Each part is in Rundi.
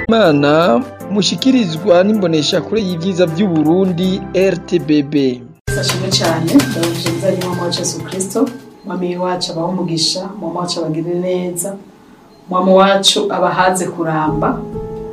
Imana mushikirizwa n'imboneshakure y'ivyiza vy'Uburundi RTBB. Sashimwe cyane ndabashimiza ari mama wacu Yesu Kristo mwami wacu abaho umugisha mama wacu abagirire neza mama wacu abahaze kuramba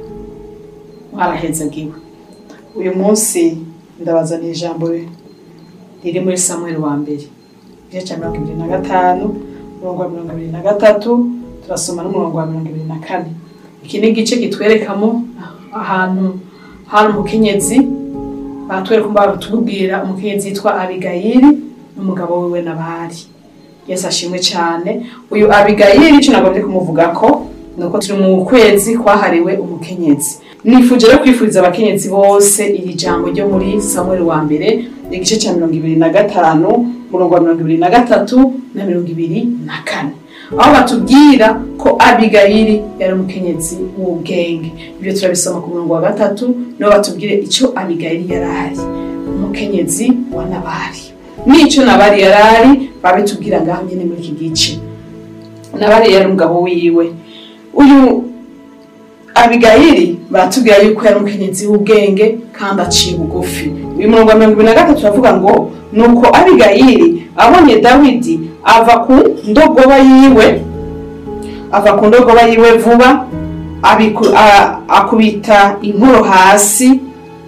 mwarahezagiwe uyu munsi ndabazaniye ijambo riri muri Samuel wa mbere igice cya mirongo ibiri na gatanu umurongo wa mirongo ibiri na gatatu turasoma n'umurongo wa mirongo ibiri na kane iki ni igice kitwerekamo ahantu hari umukenyezi baratwereka batubwira umukenyezi yitwa abigayili n'umugabo wiwe nabari yesu ashimwe cyane uyu abigayili icyo nagomvye kumuvuga ko nuko turi mu kwezi kwahariwe umukenyezi nifuje rero kwifuriza abakenyezi bose iri jambo ryo muri samuel wa mbere igice cya mirongo ibiri na gatanu umurongo wa mirongo ibiri na gatatu na mirongo ibiri na kane aho batubwira ko abigayili yari umukenyezi w'ubwenge ibyo turabisoma ku murongo wa gatatu niho batubwire icyo abigayili yari ari umukenyezi wa nabari n'icyo nabari yari ari babitubwira ngaho nyine muri iki gice nabari yari umugabo wiwe uyu abigayili baratubwira yuko yari umukenyezi w'ubwenge kandi aciye bugufi uyu murongo wa mirongo ibiri na gatatu uravuga ngo nuko abigayili abonye dawidi ava ku ndogoba yiwe ava ku ndogoba yiwe vuba abiku- a- akubita inkoro hasi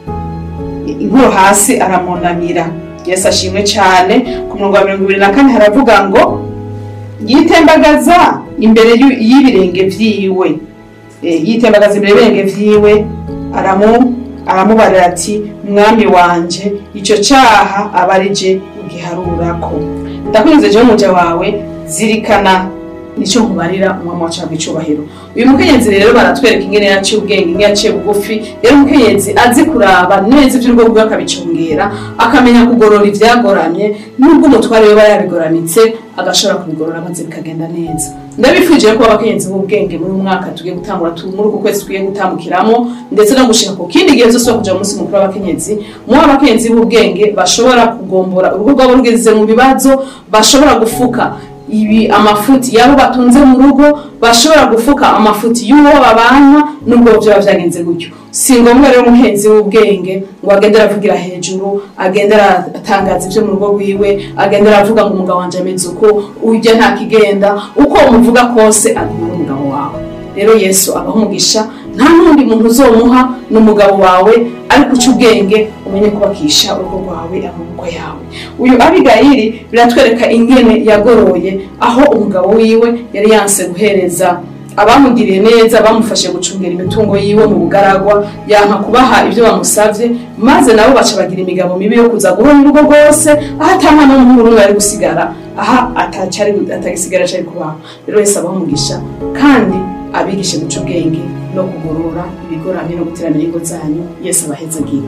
inkoro hasi aramunamira yesu ashimwe cyane ku murongo wa mirongo ibiri na kane haravuga ngo yitembagaza imbere y'u- y'ibirenge vyiwe Eh, yitembagaza imbere y'ibirenge vyiwe aramu aramubarira ati mwami wanje ico caha aba ari je ugiharurako ndakwinze jewe umuja wawe zirikana nico nkubarira umwami wacu wabwa icubahiro uyu mukenyezi rero baratwereka ingene yaciye ubwenge ingene yaciye bugufi rero umukenyezi azi kuraba neza ivy'urugo rwiwe akabicungera akamenya kugorora ivyagoramye nubwo umutware we aba yabigoramitse agashobora kubigorora maze bikagenda neza ndabifuje ko abakenyezi b'ubwenge muri uyu mwaka tugiye gutangura tu- muri uku kwezi tugiye gutambukiramo ndetse no gushika ku kindi gihe zose wo kuja mu munsi mukuru w'abakenyezi muba abakenyezi b'ubwenge bashobora kugombora urugo rwabo rugeze mu bibazo bashobora gufuka ibi amafuti yabo batunze mu rugo bashobora gufuka amafuti y'uwo babana nubwo vyoba vyagenze gutyo si ngombwa rero umuhenzi w'ubwenge ngo agende aravugira hejuru agende aratangaza ivyo mu rugo rwiwe agende aravuga ngo umugabo wanje ameze uko urya nta kigenda uko umuvuga kose aguma ari umugabo wawe rero yesu abaho umugisha nta n'undi muntu uzomuha n'umugabo wawe ariko uca ubwenge umenye kubakisha urugo rwawe amaboko yawe uyu abigayili biratwereka ingene yagoroye aho umugabo wiwe yari yanse guhereza abamugiriye neza bamufashe gucungera imitungo yiwe mu bugaragwa yanka kubaha ibyo bamusavye maze nabo baca bagira imigabo mibi yo kuza guhonya urugo rwose aho ata mwana w'umuhungu n'umwe ari gusigara aha atacari atagisigara cari kubaho rero wese abaho umugisha kandi abigishe guca ubwenge no kugorora ibigoramye no guteramira ingo zanyu yesu abahezagira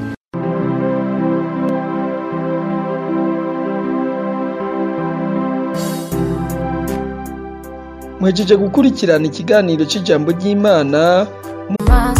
Mwejeje gukurikirana ikiganiro c'ijambo ry'Imana maso